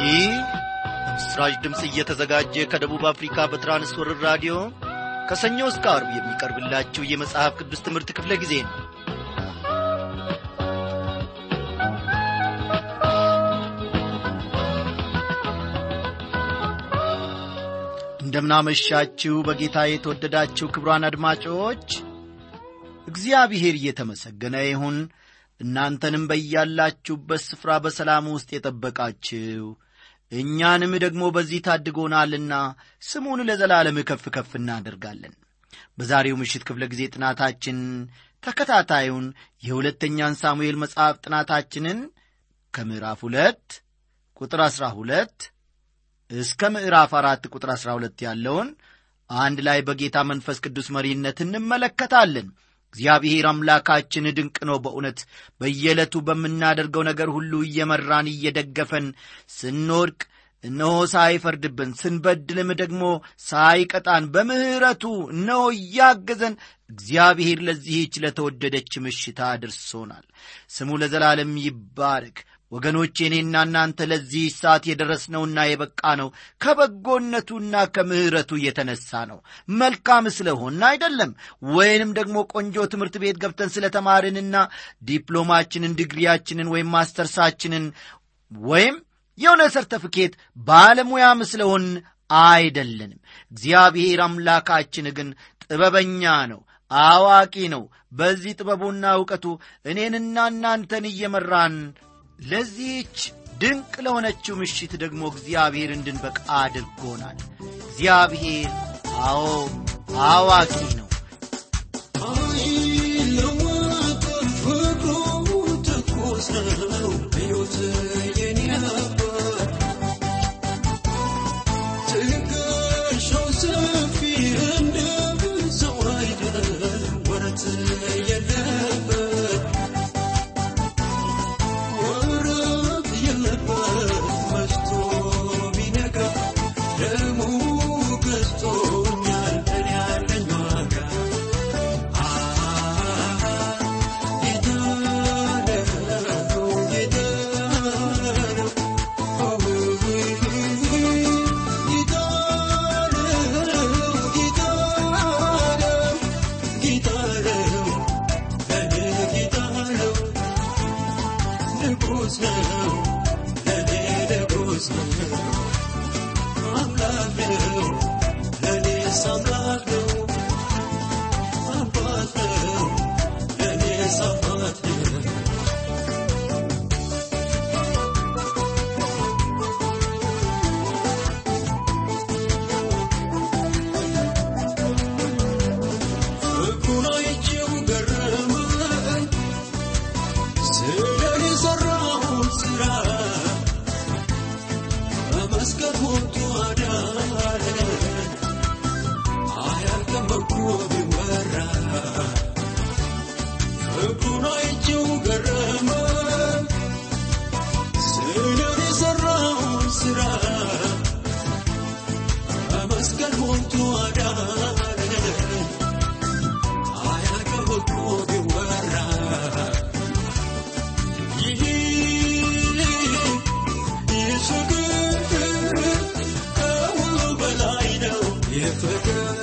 ይህ ምስራች ድምፅ እየተዘጋጀ ከደቡብ አፍሪካ በትራንስወርር ራዲዮ ከሰኞ እስከ አርብ የሚቀርብላችሁ የመጽሐፍ ቅዱስ ትምህርት ክፍለ ጊዜ ነው እንደምናመሻችሁ በጌታ የተወደዳችሁ ክብሯን አድማጮች እግዚአብሔር እየተመሰገነ ይሁን እናንተንም በያላችሁበት ስፍራ በሰላም ውስጥ የጠበቃችሁ እኛንም ደግሞ በዚህ ታድጎናልና ስሙን ለዘላለም ከፍ ከፍ እናደርጋለን በዛሬው ምሽት ክፍለ ጊዜ ጥናታችን ተከታታዩን የሁለተኛን ሳሙኤል መጽሐፍ ጥናታችንን ከምዕራፍ ሁለት ቁጥር አሥራ ሁለት እስከ ምዕራፍ አራት ቁጥር አሥራ ሁለት ያለውን አንድ ላይ በጌታ መንፈስ ቅዱስ መሪነት እንመለከታለን እግዚአብሔር አምላካችን ድንቅ ነው በእውነት በየዕለቱ በምናደርገው ነገር ሁሉ እየመራን እየደገፈን ስንወድቅ እነሆ ሳይፈርድብን ስንበድልም ደግሞ ሳይቀጣን በምሕረቱ እነሆ እያገዘን እግዚአብሔር ለዚህች ለተወደደች ምሽታ አድርሶናል ስሙ ለዘላለም ይባረክ ወገኖቼ እኔና እናንተ ለዚህ ሰዓት የደረስነውና የበቃ ነው ከበጎነቱና ከምሕረቱ የተነሳ ነው መልካም ስለሆን አይደለም ወይንም ደግሞ ቆንጆ ትምህርት ቤት ገብተን ስለተማርንና ዲፕሎማችንን ዲግሪያችንን ወይም ማስተርሳችንን ወይም የሆነ ሰርተፍኬት ባለሙያም ስለሆን አይደለንም እግዚአብሔር አምላካችን ግን ጥበበኛ ነው አዋቂ ነው በዚህ ጥበቡና እውቀቱ እኔንና እናንተን እየመራን ለዚህች ድንቅ ለሆነችው ምሽት ደግሞ እግዚአብሔር እንድንበቃ አድርጎናል እግዚአብሔር አዎ አዋቂ ነው አይለወጥም ፍቅሩ ትኩስ ነው ሕይወት የኔ ነበር ትከሻው ሰፊ እንደ ሰው አይደል ወረት የለበት ወረት የለበት መሽቶ ቢነጋ ደሙ ገዝቶኛል እኔ ያለኝ ዋጋ አምላክ ነው ለእኔስ አምላክ ነው አባት ነው ለእኔስ አባት ነው ፍቅሩን አይቼው ገረመኝ ስለኔ የሠራውን ሥራ በመስቀል ሞቱ አዳነኝ አያልቅም እኮ ቢወራ ፍቅሩን አይቼው ገረመኝ ስለኔ የሠራውን ሥራ በመስቀል ሞቱ አዳነኝ አያልቅም እኮ ቢወራ ይህ ይህ ፍቅር ከሁሉ በላይ ነው የፍቅር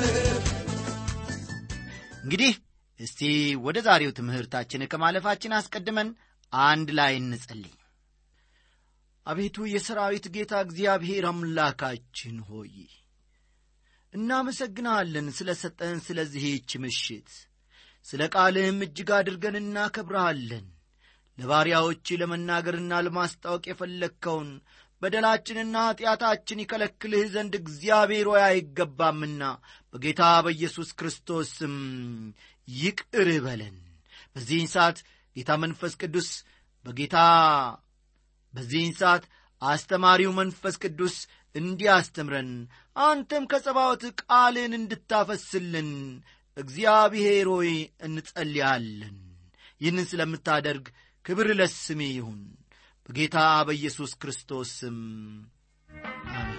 እንግዲህ እስቲ ወደ ዛሬው ትምህርታችን ከማለፋችን አስቀድመን አንድ ላይ እንጸልይ አቤቱ የሰራዊት ጌታ እግዚአብሔር አምላካችን ሆይ እናመሰግንሃለን ስለ ሰጠን ስለዚህች ምሽት ስለ ቃልህም እጅግ አድርገን እናከብረሃለን ለባሪያዎች ለመናገርና ለማስታወቅ የፈለግከውን በደላችንና ኀጢአታችን ይከለክልህ ዘንድ እግዚአብሔር ሆይ አይገባምና በጌታ በኢየሱስ ክርስቶስ ስም ይቅር በለን በዚህን ሰዓት ጌታ መንፈስ ቅዱስ በጌታ በዚህን ሰዓት አስተማሪው መንፈስ ቅዱስ እንዲያስተምረን አንተም ከጸባዖት ቃልን እንድታፈስልን እግዚአብሔር ሆይ እንጸልያለን ይህንን ስለምታደርግ ክብር ለስሜ ይሁን በጌታ በኢየሱስ ክርስቶስ ስም አሜን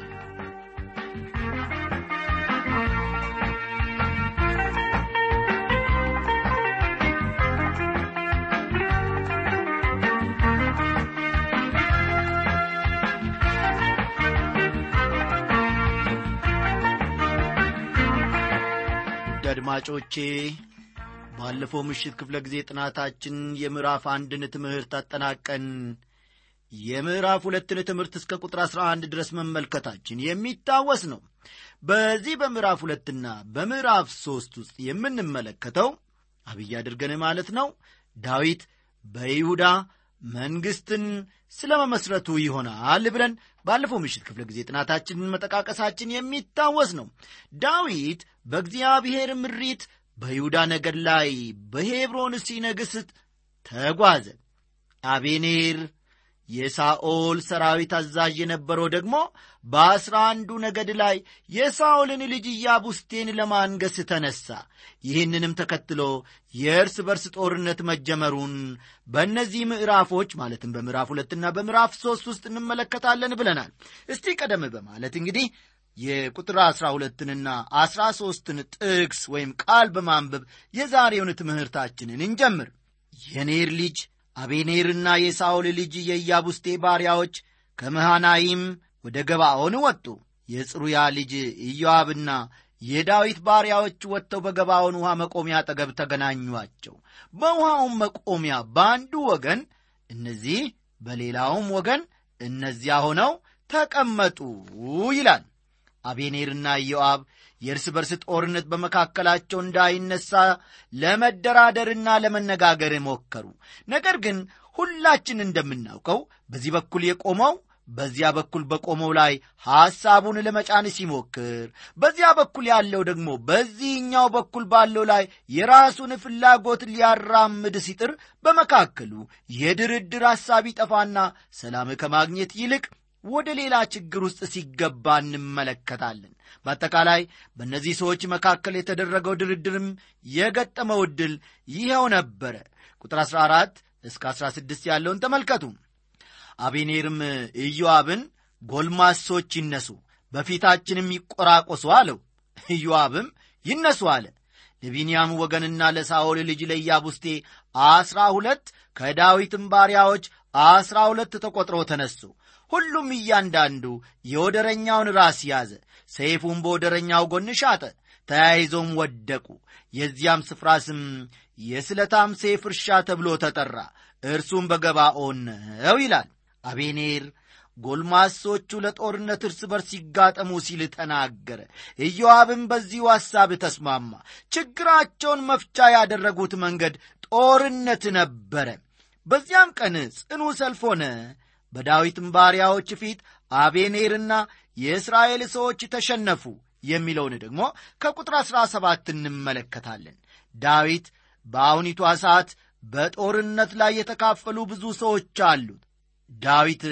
አድማጮቼ ባለፈው ምሽት ክፍለ ጊዜ ጥናታችን የምዕራፍ አንድን ትምህርት አጠናቀን የምዕራፍ ሁለትን ትምህርት እስከ ቁጥር አሥራ አንድ ድረስ መመልከታችን የሚታወስ ነው በዚህ በምዕራፍ ሁለትና በምዕራፍ ሦስት ውስጥ የምንመለከተው አብይ አድርገን ማለት ነው ዳዊት በይሁዳ መንግሥትን ስለ መመስረቱ ይሆናል ብለን ባለፈው ምሽት ክፍለ ጊዜ ጥናታችንን መጠቃቀሳችን የሚታወስ ነው ዳዊት በእግዚአብሔር ምሪት በይሁዳ ነገድ ላይ በሄብሮን ሲነግሥ ተጓዘ አቤኔር የሳኦል ሰራዊት አዛዥ የነበረው ደግሞ በአስራ አንዱ ነገድ ላይ የሳኦልን ልጅ ኢያቡስቴን ለማንገስ ተነሣ ይህንንም ተከትሎ የእርስ በርስ ጦርነት መጀመሩን በእነዚህ ምዕራፎች ማለትም በምዕራፍ ሁለትና በምዕራፍ ሦስት ውስጥ እንመለከታለን ብለናል እስቲ ቀደም በማለት እንግዲህ የቁጥር አሥራ ሁለትንና አሥራ ሦስትን ጥቅስ ወይም ቃል በማንበብ የዛሬውን ትምህርታችንን እንጀምር የኔር ልጅ አቤኔርና የሳኦል ልጅ የኢያቡስቴ ባሪያዎች ከመሃናይም ወደ ገባዖን ወጡ የጽሩያ ልጅ ኢዮአብና የዳዊት ባሪያዎች ወጥተው በገባዖን ውሃ መቆሚያ አጠገብ ተገናኟቸው በውሃውም መቆሚያ በአንዱ ወገን እነዚህ በሌላውም ወገን እነዚያ ሆነው ተቀመጡ ይላል አቤኔርና ኢዮአብ የእርስ በርስ ጦርነት በመካከላቸው እንዳይነሳ ለመደራደርና ለመነጋገር ሞከሩ ነገር ግን ሁላችን እንደምናውቀው በዚህ በኩል የቆመው በዚያ በኩል በቆመው ላይ ሐሳቡን ለመጫን ሲሞክር በዚያ በኩል ያለው ደግሞ በዚህኛው በኩል ባለው ላይ የራሱን ፍላጎት ሊያራምድ ሲጥር በመካከሉ የድርድር ሐሳብ ይጠፋና ሰላም ከማግኘት ይልቅ ወደ ሌላ ችግር ውስጥ ሲገባ እንመለከታለን በአጠቃላይ በእነዚህ ሰዎች መካከል የተደረገው ድርድርም የገጠመው ዕድል ይኸው ነበረ ቁጥር 14 እስከ 16 ያለውን ተመልከቱ አቤኔርም ኢዮአብን ጎልማሶች ይነሱ በፊታችንም ይቆራቆሱ አለው ኢዮአብም ይነሱ አለ ለቢንያም ወገንና ለሳኦል ልጅ ለኢያቡስቴ አስራ ሁለት ከዳዊትም ባሪያዎች አስራ ሁለት ተቈጥሮ ተነሱ ሁሉም እያንዳንዱ የወደረኛውን ራስ ያዘ ሰይፉም በወደረኛው ጎን ሻጠ ተያይዞም ወደቁ የዚያም ስፍራ ስም የስለታም ሴፍ እርሻ ተብሎ ተጠራ እርሱም በገባኦን ነው ይላል አቤኔር ጎልማሶቹ ለጦርነት እርስ በርስ ይጋጠሙ ሲል ተናገረ ኢዮአብም በዚሁ ሐሳብ ተስማማ ችግራቸውን መፍቻ ያደረጉት መንገድ ጦርነት ነበረ በዚያም ቀን ጽኑ ሰልፍ ሆነ በዳዊትም ባሪያዎች ፊት አቤኔርና የእስራኤል ሰዎች ተሸነፉ የሚለውን ደግሞ ከቁጥር አሥራ ሰባት እንመለከታለን ዳዊት በአሁኒቷ ሰዓት በጦርነት ላይ የተካፈሉ ብዙ ሰዎች አሉት ዳዊት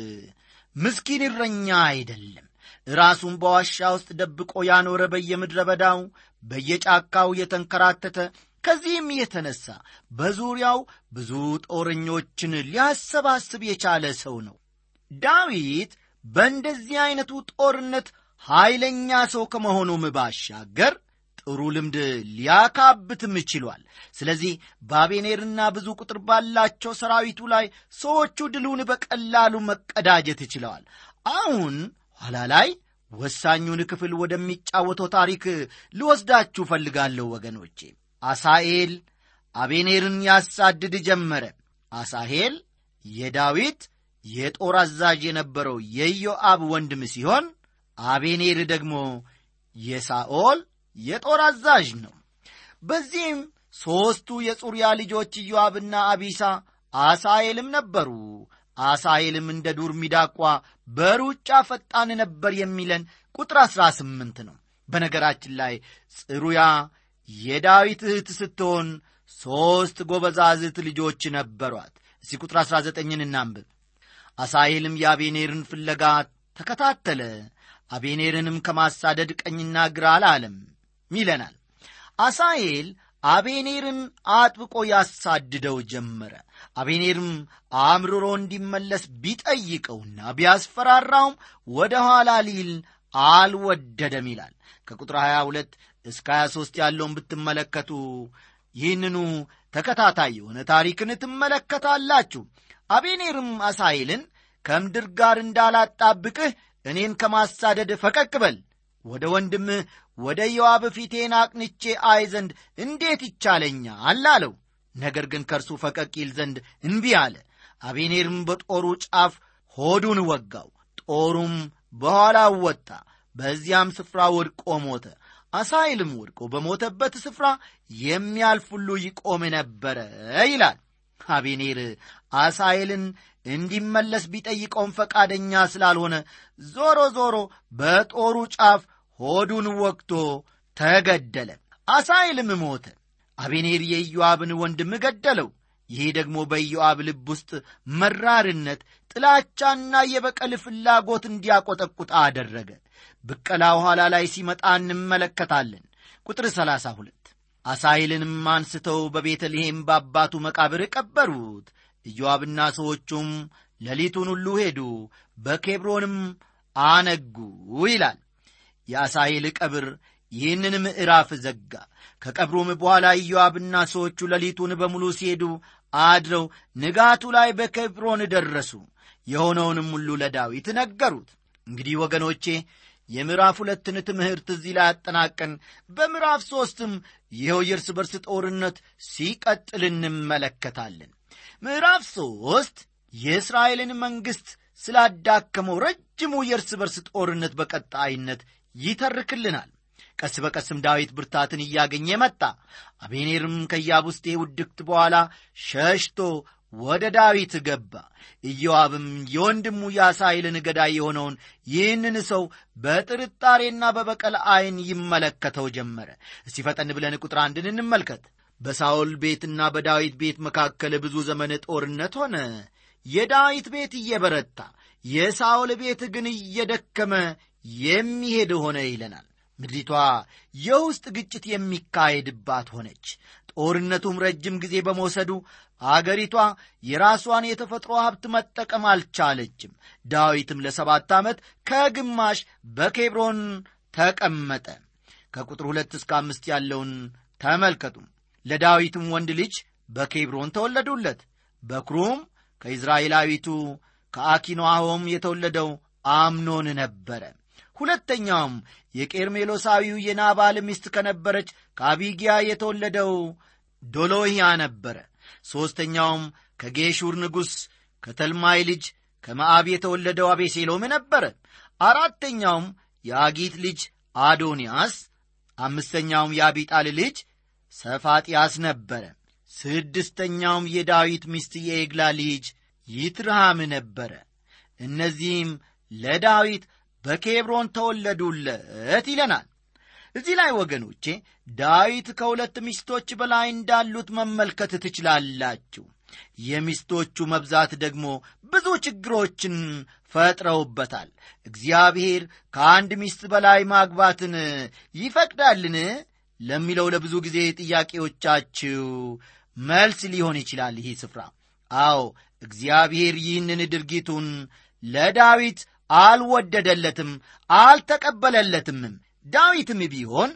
ምስኪን እረኛ አይደለም ራሱን በዋሻ ውስጥ ደብቆ ያኖረ በየምድረ በዳው በየጫካው የተንከራተተ ከዚህም የተነሳ በዙሪያው ብዙ ጦረኞችን ሊያሰባስብ የቻለ ሰው ነው ዳዊት በእንደዚህ ዐይነቱ ጦርነት ኀይለኛ ሰው ከመሆኑም ባሻገር ጥሩ ልምድ ሊያካብትም ችሏል ስለዚህ በአቤኔርና ብዙ ቁጥር ባላቸው ሰራዊቱ ላይ ሰዎቹ ድሉን በቀላሉ መቀዳጀት ችለዋል አሁን ኋላ ላይ ወሳኙን ክፍል ወደሚጫወተው ታሪክ ልወስዳችሁ እፈልጋለሁ ወገኖቼ አሳኤል አቤኔርን ያሳድድ ጀመረ አሳሄል የዳዊት የጦር አዛዥ የነበረው የኢዮአብ ወንድም ሲሆን አቤኔር ደግሞ የሳኦል የጦር አዛዥ ነው በዚህም ሦስቱ የጹርያ ልጆች ኢዮአብና አቢሳ አሳኤልም ነበሩ አሳኤልም እንደ ዱር ሚዳቋ በሩጫ ፈጣን ነበር የሚለን ቁጥር አሥራ ስምንት ነው በነገራችን ላይ ጽሩያ የዳዊት እህት ስትሆን ሦስት ጎበዛዝት ልጆች ነበሯት እስቲ ቁጥር አሥራ ዘጠኝን እናንብብ አሳሄልም የአቤኔርን ፍለጋ ተከታተለ አቤኔርንም ከማሳደድ ቀኝና ግራ አላለም ይለናል አሳሄል አቤኔርን አጥብቆ ያሳድደው ጀመረ አቤኔርም አምርሮ እንዲመለስ ቢጠይቀውና ቢያስፈራራውም ወደ ኋላ ሊል አልወደደም ይላል ከቁጥር 22 እስከ 23 ያለውን ብትመለከቱ ይህንኑ ተከታታይ የሆነ ታሪክን ትመለከታላችሁ አቤኔርም አሳይልን ከምድር ጋር እንዳላጣብቅህ እኔን ከማሳደድ ፈቀቅ በል ወደ ወንድምህ ወደ ኢዮአብ ፊቴን አቅንቼ አይ ዘንድ እንዴት ይቻለኛል አለው። ነገር ግን ከእርሱ ፈቀቅ ይል ዘንድ እንቢ አለ። አቤኔርም በጦሩ ጫፍ ሆዱን ወጋው፣ ጦሩም በኋላው ወጣ፣ በዚያም ስፍራ ወድቆ ሞተ። አሳይልም ወድቆ በሞተበት ስፍራ የሚያልፍ ሁሉ ይቆም ነበረ ይላል። አቤኔር አሳይልን እንዲመለስ ቢጠይቀውም ፈቃደኛ ስላልሆነ ዞሮ ዞሮ በጦሩ ጫፍ ሆዱን ወግቶ ተገደለ። አሳይልም ሞተ። አቤኔር የኢዮአብን ወንድም ገደለው። ይህ ደግሞ በኢዮአብ ልብ ውስጥ መራርነት፣ ጥላቻና የበቀል ፍላጎት እንዲያቆጠቁጥ አደረገ። ብቀላ ኋላ ላይ ሲመጣ እንመለከታለን። ቁጥር 32 አሳይልንም አንስተው በቤተልሔም በአባቱ መቃብር ቀበሩት። ኢዮአብና ሰዎቹም ሌሊቱን ሁሉ ሄዱ፣ በኬብሮንም አነጉ ይላል። የአሳይል ቀብር ይህንን ምዕራፍ ዘጋ። ከቀብሩም በኋላ ኢዮአብና ሰዎቹ ሌሊቱን በሙሉ ሲሄዱ አድረው ንጋቱ ላይ በኬብሮን ደረሱ። የሆነውንም ሁሉ ለዳዊት ነገሩት። እንግዲህ ወገኖቼ የምዕራፍ ሁለትን ትምህርት እዚህ ላይ አጠናቀን በምዕራፍ ሦስትም ይኸው የእርስ በርስ ጦርነት ሲቀጥል እንመለከታለን። ምዕራፍ ሦስት የእስራኤልን መንግሥት ስላዳከመው ረጅሙ የእርስ በርስ ጦርነት በቀጣይነት ይተርክልናል። ቀስ በቀስም ዳዊት ብርታትን እያገኘ መጣ። አቤኔርም ከኢያቡስቴ ውድቅት በኋላ ሸሽቶ ወደ ዳዊት ገባ። ኢዮአብም የወንድሙ የአሳይልን ገዳይ የሆነውን ይህንን ሰው በጥርጣሬና በበቀል ዐይን ይመለከተው ጀመረ። እስቲ ፈጠን ብለን ቁጥር አንድን እንመልከት። በሳኦል ቤትና በዳዊት ቤት መካከል ብዙ ዘመን ጦርነት ሆነ። የዳዊት ቤት እየበረታ የሳኦል ቤት ግን እየደከመ የሚሄድ ሆነ ይለናል። ምድሪቷ የውስጥ ግጭት የሚካሄድባት ሆነች። ጦርነቱም ረጅም ጊዜ በመውሰዱ አገሪቷ የራሷን የተፈጥሮ ሀብት መጠቀም አልቻለችም። ዳዊትም ለሰባት ዓመት ከግማሽ በኬብሮን ተቀመጠ። ከቁጥር ሁለት እስከ አምስት ያለውን ተመልከቱ። ለዳዊትም ወንድ ልጅ በኬብሮን ተወለዱለት። በኩሩም ከኢዝራኤላዊቱ ከአኪኖአሆም የተወለደው አምኖን ነበረ። ሁለተኛውም የቄርሜሎሳዊው የናባል ሚስት ከነበረች ከአቢጊያ የተወለደው ዶሎህያ ነበረ። ሦስተኛውም ከጌሹር ንጉሥ ከተልማይ ልጅ ከመዓብ የተወለደው አቤሴሎም ነበረ። አራተኛውም የአጊት ልጅ አዶንያስ፣ አምስተኛውም የአቢጣል ልጅ ሰፋጥያስ ነበረ። ስድስተኛውም የዳዊት ሚስት የኤግላ ልጅ ይትርሃም ነበረ። እነዚህም ለዳዊት በኬብሮን ተወለዱለት ይለናል። እዚህ ላይ ወገኖቼ ዳዊት ከሁለት ሚስቶች በላይ እንዳሉት መመልከት ትችላላችሁ። የሚስቶቹ መብዛት ደግሞ ብዙ ችግሮችን ፈጥረውበታል። እግዚአብሔር ከአንድ ሚስት በላይ ማግባትን ይፈቅዳልን ለሚለው ለብዙ ጊዜ ጥያቄዎቻችሁ መልስ ሊሆን ይችላል ይህ ስፍራ። አዎ እግዚአብሔር ይህንን ድርጊቱን ለዳዊት አልወደደለትም፣ አልተቀበለለትምም። ዳዊትም ቢሆን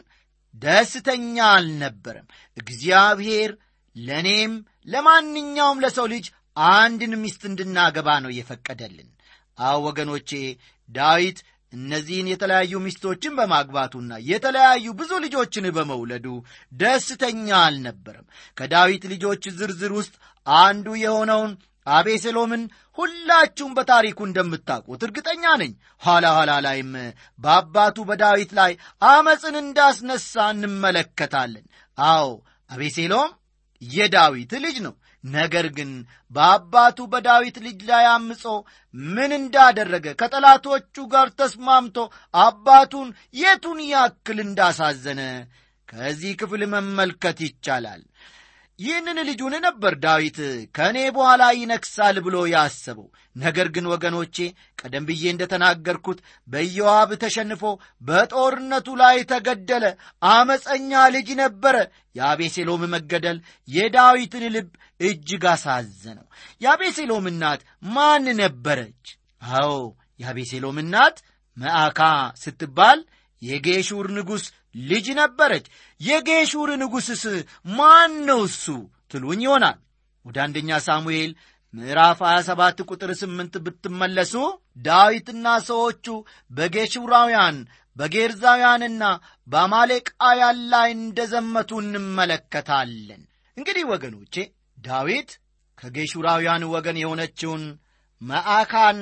ደስተኛ አልነበረም። እግዚአብሔር ለእኔም ለማንኛውም ለሰው ልጅ አንድን ሚስት እንድናገባ ነው የፈቀደልን። አዎ ወገኖቼ ዳዊት እነዚህን የተለያዩ ሚስቶችን በማግባቱና የተለያዩ ብዙ ልጆችን በመውለዱ ደስተኛ አልነበረም። ከዳዊት ልጆች ዝርዝር ውስጥ አንዱ የሆነውን አቤሴሎምን ሁላችሁም በታሪኩ እንደምታውቁት እርግጠኛ ነኝ። ኋላ ኋላ ላይም በአባቱ በዳዊት ላይ አመፅን እንዳስነሳ እንመለከታለን። አዎ አቤሴሎም የዳዊት ልጅ ነው። ነገር ግን በአባቱ በዳዊት ልጅ ላይ አምጾ ምን እንዳደረገ ከጠላቶቹ ጋር ተስማምቶ አባቱን የቱን ያክል እንዳሳዘነ ከዚህ ክፍል መመልከት ይቻላል። ይህንን ልጁን ነበር ዳዊት ከእኔ በኋላ ይነግሣል ብሎ ያሰበው። ነገር ግን ወገኖቼ ቀደም ብዬ እንደተናገርኩት በኢዮአብ ተሸንፎ በጦርነቱ ላይ ተገደለ። አመፀኛ ልጅ ነበረ። የአቤሴሎም መገደል የዳዊትን ልብ እጅግ አሳዘነው። የአቤሴሎም እናት ማን ነበረች? አዎ የአቤሴሎም እናት መዓካ ስትባል የጌሹር ንጉሥ ልጅ ነበረች። የጌሹር ንጉሥስ ማን ነው እሱ ትሉኝ ይሆናል። ወደ አንደኛ ሳሙኤል ምዕራፍ 27 ቁጥር 8 ብትመለሱ ዳዊትና ሰዎቹ በጌሹራውያን በጌርዛውያንና በአማሌቃውያን ላይ እንደ ዘመቱ እንመለከታለን። እንግዲህ ወገኖቼ ዳዊት ከጌሹራውያን ወገን የሆነችውን መዓካን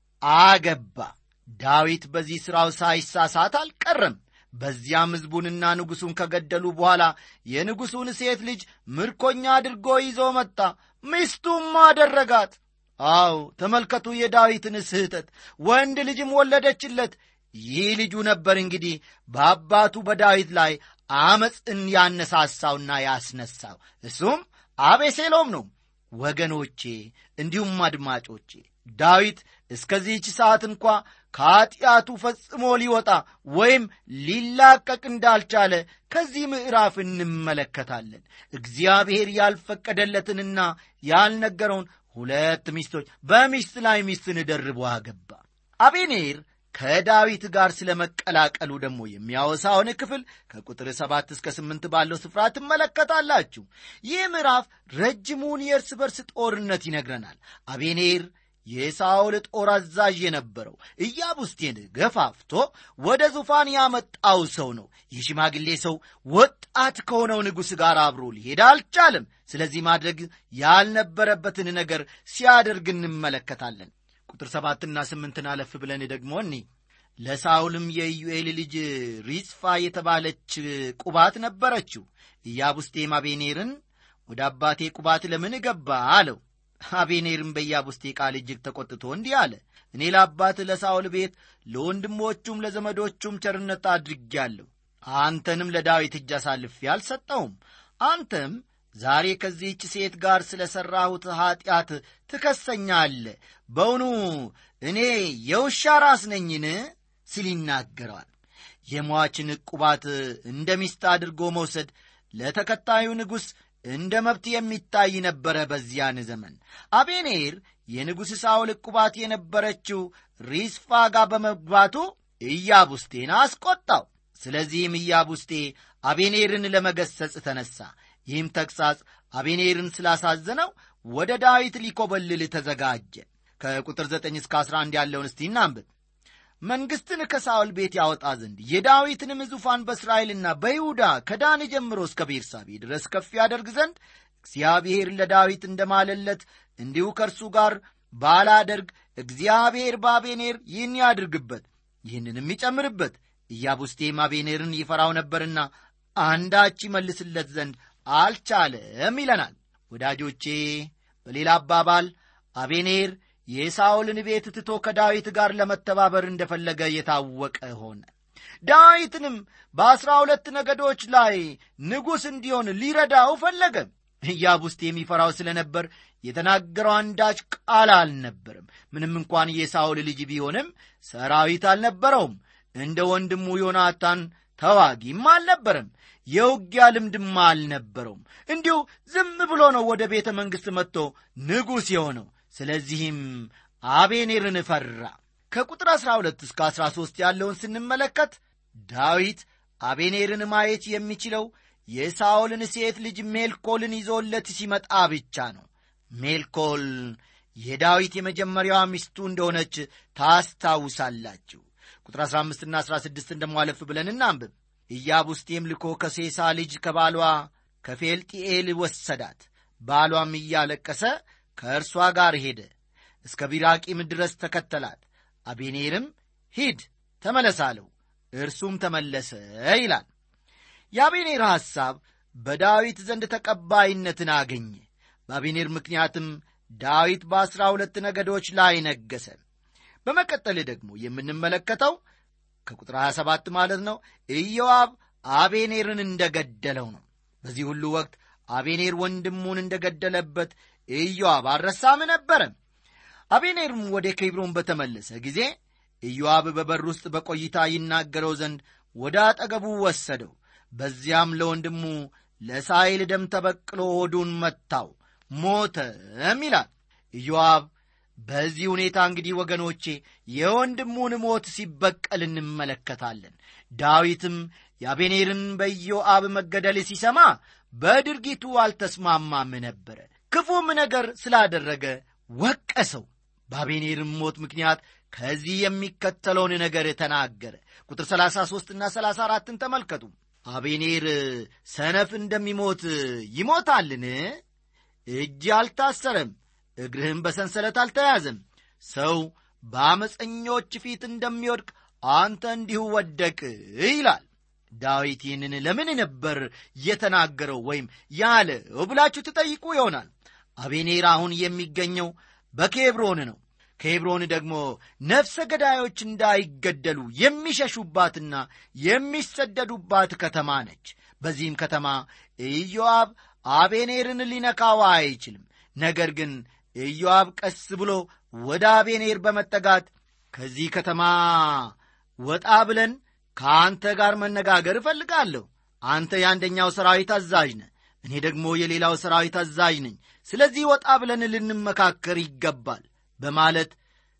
አገባ። ዳዊት በዚህ ሥራው ሳይሳሳት አልቀረም። በዚያም ሕዝቡንና ንጉሡን ከገደሉ በኋላ የንጉሡን ሴት ልጅ ምርኮኛ አድርጎ ይዞ መጣ፣ ሚስቱም አደረጋት። አው ተመልከቱ የዳዊትን ስህተት። ወንድ ልጅም ወለደችለት። ይህ ልጁ ነበር እንግዲህ በአባቱ በዳዊት ላይ አመፅን ያነሳሳውና ያስነሳው። እሱም አቤሴሎም ነው። ወገኖቼ እንዲሁም አድማጮቼ ዳዊት እስከዚህች ሰዓት እንኳ ከኀጢአቱ ፈጽሞ ሊወጣ ወይም ሊላቀቅ እንዳልቻለ ከዚህ ምዕራፍ እንመለከታለን። እግዚአብሔር ያልፈቀደለትንና ያልነገረውን ሁለት ሚስቶች በሚስት ላይ ሚስትን ደርቦ አገባ። አቤኔር ከዳዊት ጋር ስለ መቀላቀሉ ደግሞ የሚያወሳውን ክፍል ከቁጥር ሰባት እስከ ስምንት ባለው ስፍራ ትመለከታላችሁ። ይህ ምዕራፍ ረጅሙን የእርስ በርስ ጦርነት ይነግረናል። አቤኔር የሳኦል ጦር አዛዥ የነበረው ኢያቡስቴን ገፋፍቶ ወደ ዙፋን ያመጣው ሰው ነው። ይህ ሽማግሌ ሰው ወጣት ከሆነው ንጉሥ ጋር አብሮ ሊሄድ አልቻለም። ስለዚህ ማድረግ ያልነበረበትን ነገር ሲያደርግ እንመለከታለን። ቁጥር ሰባትና ስምንትን አለፍ ብለን ደግሞ እኒ ለሳውልም የኢዩኤል ልጅ ሪጽፋ የተባለች ቁባት ነበረችው። ኢያቡስቴም አቤኔርን ወደ አባቴ ቁባት ለምን ገባ አለው። አቤኔርም በኢያቡስቴ ቃል እጅግ ተቆጥቶ እንዲህ አለ፣ እኔ ለአባት ለሳውል ቤት ለወንድሞቹም ለዘመዶቹም ቸርነት አድርጌአለሁ። አንተንም ለዳዊት እጅ አሳልፌ አልሰጠውም። አንተም ዛሬ ከዚህች ሴት ጋር ስለ ሠራሁት ኀጢአት ትከሰኛለህ። በውኑ እኔ የውሻ ራስ ነኝን? ሲል ይናገረዋል። የሟችን ዕቁባት እንደ ሚስት አድርጎ መውሰድ ለተከታዩ ንጉሥ እንደ መብት የሚታይ ነበረ። በዚያን ዘመን አቤኔር የንጉሥ ሳውል ዕቁባት የነበረችው ሪስፋ ጋር በመግባቱ ኢያቡስቴን አስቆጣው። ስለዚህም ኢያቡስቴ አቤኔርን ለመገሰጽ ተነሣ። ይህም ተግሣጽ አቤኔርን ስላሳዘነው ወደ ዳዊት ሊኮበልል ተዘጋጀ። ከቁጥር 9 እስከ 11 ያለውን እስቲ እናንብብ። መንግሥትን ከሳውል ቤት ያወጣ ዘንድ የዳዊትንም ዙፋን በእስራኤልና በይሁዳ ከዳን ጀምሮ እስከ ቤርሳቤ ድረስ ከፍ ያደርግ ዘንድ እግዚአብሔር ለዳዊት እንደማለለት እንዲሁ ከእርሱ ጋር ባላደርግ እግዚአብሔር በአቤኔር ይህን ያድርግበት፣ ይህንንም ይጨምርበት። ኢያቡስቴም አቤኔርን ይፈራው ነበርና አንዳች ይመልስለት ዘንድ አልቻለም ይለናል። ወዳጆቼ በሌላ አባባል አቤኔር የሳኦልን ቤት ትቶ ከዳዊት ጋር ለመተባበር እንደፈለገ የታወቀ ሆነ። ዳዊትንም በአስራ ሁለት ነገዶች ላይ ንጉሥ እንዲሆን ሊረዳው ፈለገ። ኢያቡስቴ የሚፈራው ስለ ነበር የተናገረው አንዳች ቃል አልነበርም። ምንም እንኳን የሳኦል ልጅ ቢሆንም ሰራዊት አልነበረውም። እንደ ወንድሙ ዮናታን ተዋጊም አልነበረም። የውጊያ ልምድማ አልነበረውም። እንዲሁ ዝም ብሎ ነው ወደ ቤተ መንግሥት መጥቶ ንጉሥ የሆነው። ስለዚህም አቤኔርን ፈራ። ከቁጥር 12 እስከ 13 ያለውን ስንመለከት ዳዊት አቤኔርን ማየት የሚችለው የሳኦልን ሴት ልጅ ሜልኮልን ይዞለት ሲመጣ ብቻ ነው። ሜልኮል የዳዊት የመጀመሪያዋ ሚስቱ እንደሆነች ታስታውሳላችሁ። ቁጥር 15ና 16 እንደሟለፍ ብለን እናንብብ። ኢያቡስቴም ልኮ ከሴሳ ልጅ ከባሏ ከፌልጢኤል ወሰዳት። ባሏም እያለቀሰ ከእርሷ ጋር ሄደ፣ እስከ ቢራቂም ድረስ ተከተላት። አቤኔርም ሂድ ተመለስ አለው። እርሱም ተመለሰ ይላል። የአቤኔር ሐሳብ በዳዊት ዘንድ ተቀባይነትን አገኘ። በአቤኔር ምክንያትም ዳዊት በአሥራ ሁለት ነገዶች ላይ ነገሰ። በመቀጠል ደግሞ የምንመለከተው ከቁጥር 27 ማለት ነው ኢዮአብ አቤኔርን እንደገደለው ነው። በዚህ ሁሉ ወቅት አቤኔር ወንድሙን እንደገደለበት ኢዮአብ አልረሳም ነበረ። አቤኔርም ወደ ኬብሮን በተመለሰ ጊዜ ኢዮአብ በበር ውስጥ በቆይታ ይናገረው ዘንድ ወደ አጠገቡ ወሰደው። በዚያም ለወንድሙ ለሳይል ደም ተበቅሎ ሆዱን መታው፣ ሞተም ይላል። ኢዮአብ በዚህ ሁኔታ እንግዲህ ወገኖቼ የወንድሙን ሞት ሲበቀል እንመለከታለን። ዳዊትም የአቤኔርን በኢዮአብ መገደል ሲሰማ በድርጊቱ አልተስማማም ነበረ። ክፉም ነገር ስላደረገ ወቀሰው። በአቤኔርም ሞት ምክንያት ከዚህ የሚከተለውን ነገር ተናገረ። ቁጥር 33ና 34ን ተመልከቱ። አቤኔር ሰነፍ እንደሚሞት ይሞታልን? እጅ አልታሰረም፣ እግርህም በሰንሰለት አልተያዘም። ሰው በአመፀኞች ፊት እንደሚወድቅ አንተ እንዲሁ ወደቅ ይላል። ዳዊት ይህንን ለምን ነበር የተናገረው ወይም ያለው ብላችሁ ትጠይቁ ይሆናል። አቤኔር አሁን የሚገኘው በኬብሮን ነው። ኬብሮን ደግሞ ነፍሰ ገዳዮች እንዳይገደሉ የሚሸሹባትና የሚሰደዱባት ከተማ ነች። በዚህም ከተማ ኢዮአብ አቤኔርን ሊነካው አይችልም። ነገር ግን ኢዮአብ ቀስ ብሎ ወደ አቤኔር በመጠጋት ከዚህ ከተማ ወጣ ብለን ከአንተ ጋር መነጋገር እፈልጋለሁ። አንተ የአንደኛው ሰራዊት አዛዥ ነህ፣ እኔ ደግሞ የሌላው ሰራዊት አዛዥ ነኝ። ስለዚህ ወጣ ብለን ልንመካከር ይገባል በማለት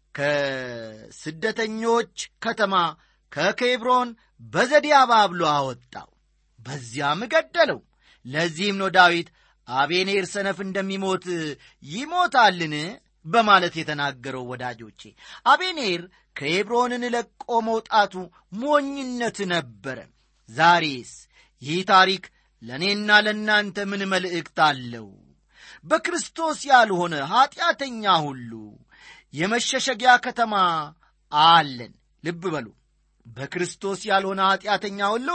ከስደተኞች ከተማ ከኬብሮን በዘዴ አባብሎ አወጣው፣ በዚያም ገደለው። ለዚህም ነው ዳዊት አቤኔር ሰነፍ እንደሚሞት ይሞታልን በማለት የተናገረው። ወዳጆቼ አቤኔር ከኬብሮንን ለቆ መውጣቱ ሞኝነት ነበረ። ዛሬስ ይህ ታሪክ ለእኔና ለእናንተ ምን መልእክት አለው? በክርስቶስ ያልሆነ ኀጢአተኛ ሁሉ የመሸሸጊያ ከተማ አለን። ልብ በሉ። በክርስቶስ ያልሆነ ኀጢአተኛ ሁሉ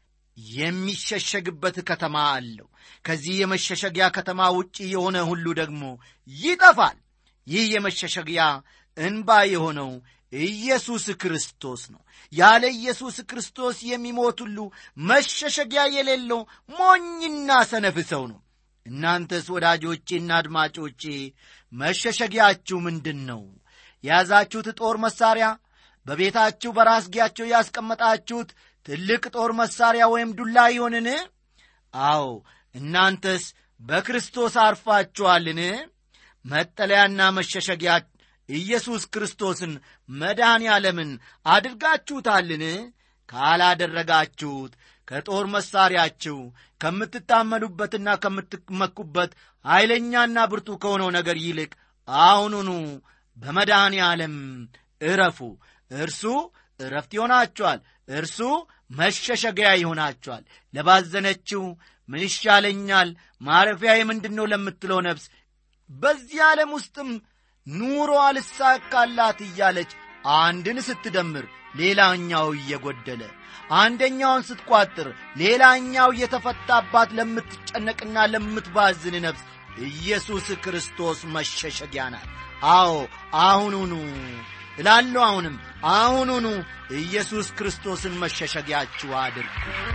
የሚሸሸግበት ከተማ አለው። ከዚህ የመሸሸጊያ ከተማ ውጪ የሆነ ሁሉ ደግሞ ይጠፋል። ይህ የመሸሸጊያ እንባ የሆነው ኢየሱስ ክርስቶስ ነው። ያለ ኢየሱስ ክርስቶስ የሚሞት ሁሉ መሸሸጊያ የሌለው ሞኝና ሰነፍ ሰው ነው። እናንተስ ወዳጆቼና አድማጮቼ መሸሸጊያችሁ ምንድን ነው? የያዛችሁት ጦር መሣሪያ፣ በቤታችሁ በራስጌያቸው ያስቀመጣችሁት ትልቅ ጦር መሣሪያ ወይም ዱላ ይሆንን? አዎ፣ እናንተስ በክርስቶስ አርፋችኋልን? መጠለያና መሸሸጊያ ኢየሱስ ክርስቶስን መድኃኔ ዓለምን አድርጋችሁታልን? ካላደረጋችሁት ከጦር መሣሪያችሁ ከምትታመኑበትና ከምትመኩበት ኃይለኛና ብርቱ ከሆነው ነገር ይልቅ አሁኑኑ በመድኃኔ ዓለም እረፉ። እርሱ እረፍት ይሆናችኋል። እርሱ መሸሸጊያ ይሆናችኋል። ለባዘነችው ምን ይሻለኛል ማረፊያዬ ምንድን ነው ለምትለው ነፍስ በዚህ ዓለም ውስጥም ኑሮ አልሳካላት እያለች አንድን ስትደምር ሌላኛው እየጎደለ አንደኛውን ስትቋጥር ሌላኛው እየተፈታባት ለምትጨነቅና ለምትባዝን ነፍስ ኢየሱስ ክርስቶስ መሸሸጊያ ናት። አዎ አሁኑኑ እላለሁ፣ አሁንም አሁኑኑ ኢየሱስ ክርስቶስን መሸሸጊያችሁ አድርጉ።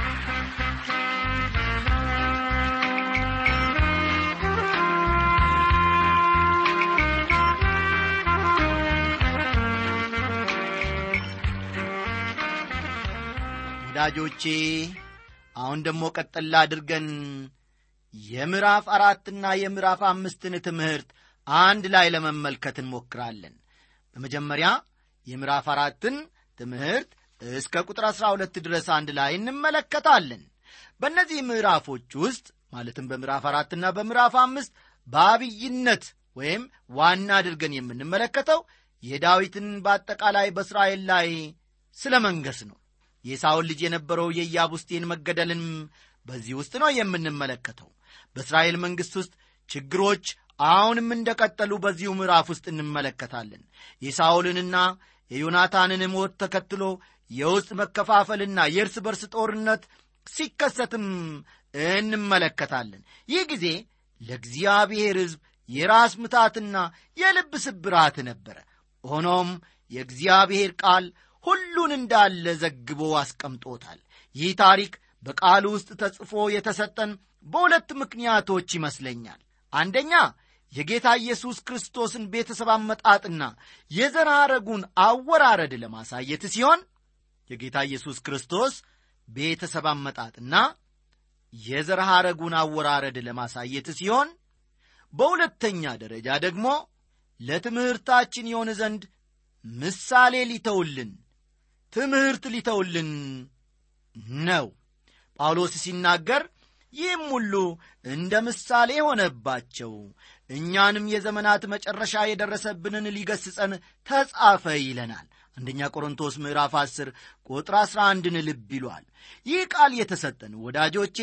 ወዳጆቼ አሁን ደግሞ ቀጠላ አድርገን የምዕራፍ አራትና የምዕራፍ አምስትን ትምህርት አንድ ላይ ለመመልከት እንሞክራለን። በመጀመሪያ የምዕራፍ አራትን ትምህርት እስከ ቁጥር አሥራ ሁለት ድረስ አንድ ላይ እንመለከታለን። በእነዚህ ምዕራፎች ውስጥ ማለትም በምዕራፍ አራትና በምዕራፍ አምስት በአብይነት ወይም ዋና አድርገን የምንመለከተው የዳዊትን በአጠቃላይ በእስራኤል ላይ ስለ መንገስ ነው። የሳውል ልጅ የነበረው የኢያቡስቴን መገደልን በዚህ ውስጥ ነው የምንመለከተው። በእስራኤል መንግሥት ውስጥ ችግሮች አሁንም እንደቀጠሉ በዚሁ ምዕራፍ ውስጥ እንመለከታለን። የሳውልንና የዮናታንን ሞት ተከትሎ የውስጥ መከፋፈልና የእርስ በርስ ጦርነት ሲከሰትም እንመለከታለን። ይህ ጊዜ ለእግዚአብሔር ሕዝብ የራስ ምታትና የልብ ስብራት ነበረ። ሆኖም የእግዚአብሔር ቃል ሁሉን እንዳለ ዘግቦ አስቀምጦታል። ይህ ታሪክ በቃሉ ውስጥ ተጽፎ የተሰጠን በሁለት ምክንያቶች ይመስለኛል። አንደኛ የጌታ ኢየሱስ ክርስቶስን ቤተሰብ አመጣጥና የዘር ሐረጉን አወራረድ ለማሳየት ሲሆን የጌታ ኢየሱስ ክርስቶስ ቤተሰብ አመጣጥና የዘር ሐረጉን አወራረድ ለማሳየት ሲሆን በሁለተኛ ደረጃ ደግሞ ለትምህርታችን የሆን ዘንድ ምሳሌ ሊተውልን ትምህርት ሊተውልን ነው። ጳውሎስ ሲናገር ይህም ሁሉ እንደ ምሳሌ ሆነባቸው፣ እኛንም የዘመናት መጨረሻ የደረሰብንን ሊገስጸን ተጻፈ ይለናል። አንደኛ ቆሮንቶስ ምዕራፍ 10 ቁጥር 11ን ልብ ይሏል። ይህ ቃል የተሰጠን ወዳጆቼ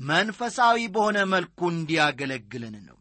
መንፈሳዊ በሆነ መልኩ እንዲያገለግለን ነው።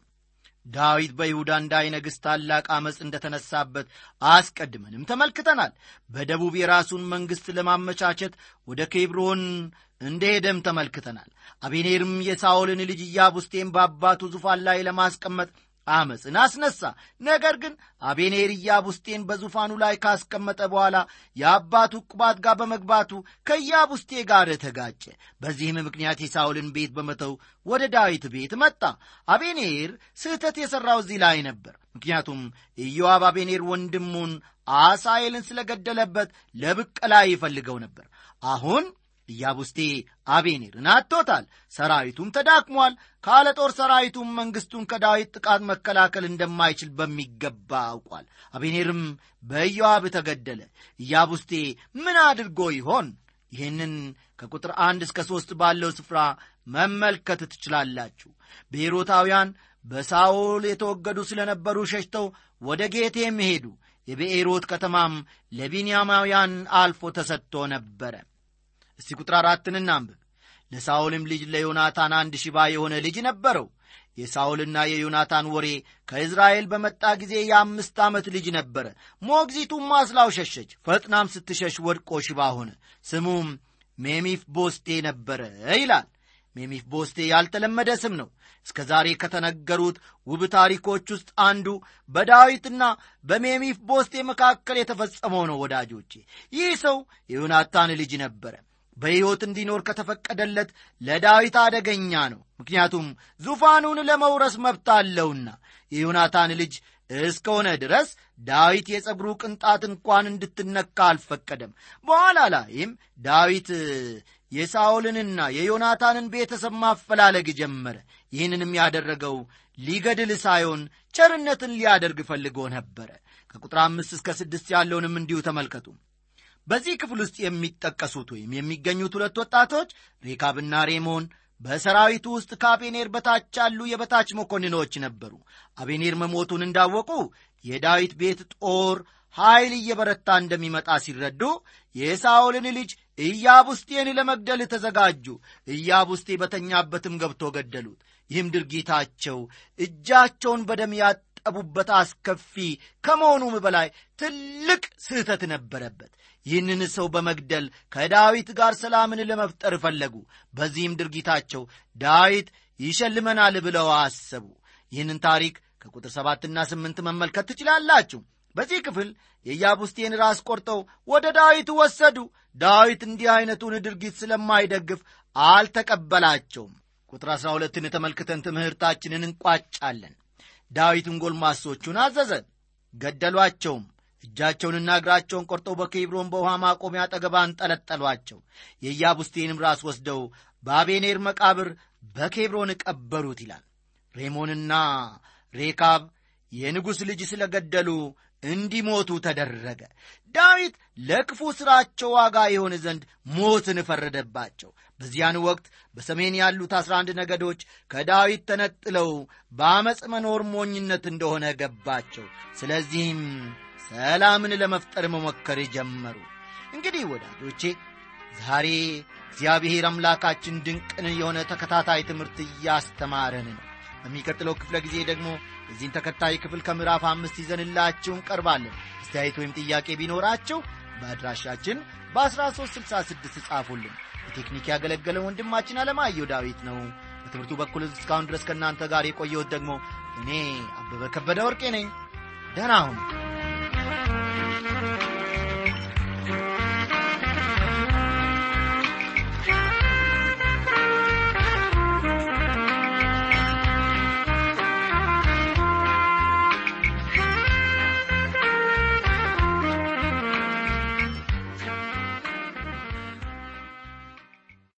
ዳዊት በይሁዳ እንዳይነግሥ ታላቅ ዐመፅ እንደተነሳበት አስቀድመንም ተመልክተናል። በደቡብ የራሱን መንግሥት ለማመቻቸት ወደ ኬብሮን እንደሄደም ተመልክተናል። አቤኔርም የሳኦልን ልጅ ኢያቡስቴን በአባቱ ዙፋን ላይ ለማስቀመጥ አመፅን አስነሳ። ነገር ግን አቤኔር ኢያቡስቴን በዙፋኑ ላይ ካስቀመጠ በኋላ የአባቱ ቁባት ጋር በመግባቱ ከኢያቡስቴ ጋር ተጋጨ። በዚህም ምክንያት የሳውልን ቤት በመተው ወደ ዳዊት ቤት መጣ። አቤኔር ስህተት የሠራው እዚህ ላይ ነበር። ምክንያቱም ኢዮአብ አቤኔር ወንድሙን አሳኤልን ስለገደለበት ለብቀላ ይፈልገው ነበር። አሁን ኢያቡስቴ አቤኔርን አጥቶታል። ሰራዊቱም ተዳክሟል። ካለ ጦር ሰራዊቱም መንግሥቱን ከዳዊት ጥቃት መከላከል እንደማይችል በሚገባ አውቋል። አቤኔርም በኢዮአብ ተገደለ። ኢያቡስቴ ምን አድርጎ ይሆን? ይህንን ከቁጥር አንድ እስከ ሦስት ባለው ስፍራ መመልከት ትችላላችሁ። ብሔሮታውያን በሳኦል የተወገዱ ስለነበሩ ሸሽተው ወደ ጌቴም ሄዱ። የብኤሮት ከተማም ለቢንያማውያን አልፎ ተሰጥቶ ነበረ። እስቲ ቁጥር አራትን እናንብብ። ለሳኦልም ልጅ ለዮናታን አንድ ሽባ የሆነ ልጅ ነበረው። የሳኦልና የዮናታን ወሬ ከእዝራኤል በመጣ ጊዜ የአምስት ዓመት ልጅ ነበረ። ሞግዚቱም ማስላው ሸሸች። ፈጥናም ስትሸሽ ወድቆ ሽባ ሆነ። ስሙም ሜሚፍ ቦስቴ ነበረ ይላል። ሜሚፍ ቦስቴ ያልተለመደ ስም ነው። እስከ ዛሬ ከተነገሩት ውብ ታሪኮች ውስጥ አንዱ በዳዊትና በሜሚፍ ቦስቴ መካከል የተፈጸመው ነው። ወዳጆቼ ይህ ሰው የዮናታን ልጅ ነበረ። በሕይወት እንዲኖር ከተፈቀደለት ለዳዊት አደገኛ ነው። ምክንያቱም ዙፋኑን ለመውረስ መብት አለውና የዮናታን ልጅ እስከሆነ ድረስ ዳዊት የጸጉሩ ቅንጣት እንኳን እንድትነካ አልፈቀደም። በኋላ ላይም ዳዊት የሳኦልንና የዮናታንን ቤተሰብ ማፈላለግ ጀመረ። ይህንንም ያደረገው ሊገድል ሳይሆን ቸርነትን ሊያደርግ ፈልጎ ነበረ። ከቁጥር አምስት እስከ ስድስት ያለውንም እንዲሁ ተመልከቱ። በዚህ ክፍል ውስጥ የሚጠቀሱት ወይም የሚገኙት ሁለት ወጣቶች ሬካብና ሬሞን በሰራዊቱ ውስጥ ከአቤኔር በታች ያሉ የበታች መኮንኖች ነበሩ። አቤኔር መሞቱን እንዳወቁ የዳዊት ቤት ጦር ኃይል እየበረታ እንደሚመጣ ሲረዱ የሳኦልን ልጅ ኢያቡስቴን ለመግደል ተዘጋጁ። ኢያቡስቴ በተኛበትም ገብቶ ገደሉት። ይህም ድርጊታቸው እጃቸውን በደም ያጠቡበት አስከፊ ከመሆኑም በላይ ትልቅ ስህተት ነበረበት። ይህንን ሰው በመግደል ከዳዊት ጋር ሰላምን ለመፍጠር ፈለጉ። በዚህም ድርጊታቸው ዳዊት ይሸልመናል ብለው አሰቡ። ይህንን ታሪክ ከቁጥር ሰባትና ስምንት መመልከት ትችላላችሁ። በዚህ ክፍል የኢያቡስቴን ራስ ቆርጠው ወደ ዳዊት ወሰዱ። ዳዊት እንዲህ ዐይነቱን ድርጊት ስለማይደግፍ አልተቀበላቸውም። ቁጥር አሥራ ሁለትን ተመልክተን ትምህርታችንን እንቋጫለን። ዳዊትን ጎልማሶቹን አዘዘ፣ ገደሏቸውም። እጃቸውንና እግራቸውን ቆርጠው በኬብሮን በውሃ ማቆሚያ አጠገብ አንጠለጠሏቸው። የኢያቡስቴንም ራስ ወስደው በአቤኔር መቃብር በኬብሮን ቀበሩት ይላል። ሬሞንና ሬካብ የንጉሥ ልጅ ስለ ገደሉ እንዲሞቱ ተደረገ። ዳዊት ለክፉ ሥራቸው ዋጋ የሆን ዘንድ ሞትን ፈረደባቸው። በዚያን ወቅት በሰሜን ያሉት አስራ አንድ ነገዶች ከዳዊት ተነጥለው በአመፅ መኖር ሞኝነት እንደሆነ ገባቸው። ስለዚህም ሰላምን ለመፍጠር መሞከር ጀመሩ። እንግዲህ ወዳጆቼ ዛሬ እግዚአብሔር አምላካችን ድንቅን የሆነ ተከታታይ ትምህርት እያስተማረን ነው። በሚቀጥለው ክፍለ ጊዜ ደግሞ የዚህን ተከታይ ክፍል ከምዕራፍ አምስት ይዘንላችሁ እንቀርባለን። አስተያየት ወይም ጥያቄ ቢኖራችሁ በአድራሻችን በ1366 ጻፉልን። በቴክኒክ ያገለገለ ወንድማችን አለማየሁ ዳዊት ነው። በትምህርቱ በኩል እስካሁን ድረስ ከእናንተ ጋር የቆየሁት ደግሞ እኔ አበበ ከበደ ወርቄ ነኝ። ደህና ሁኑ።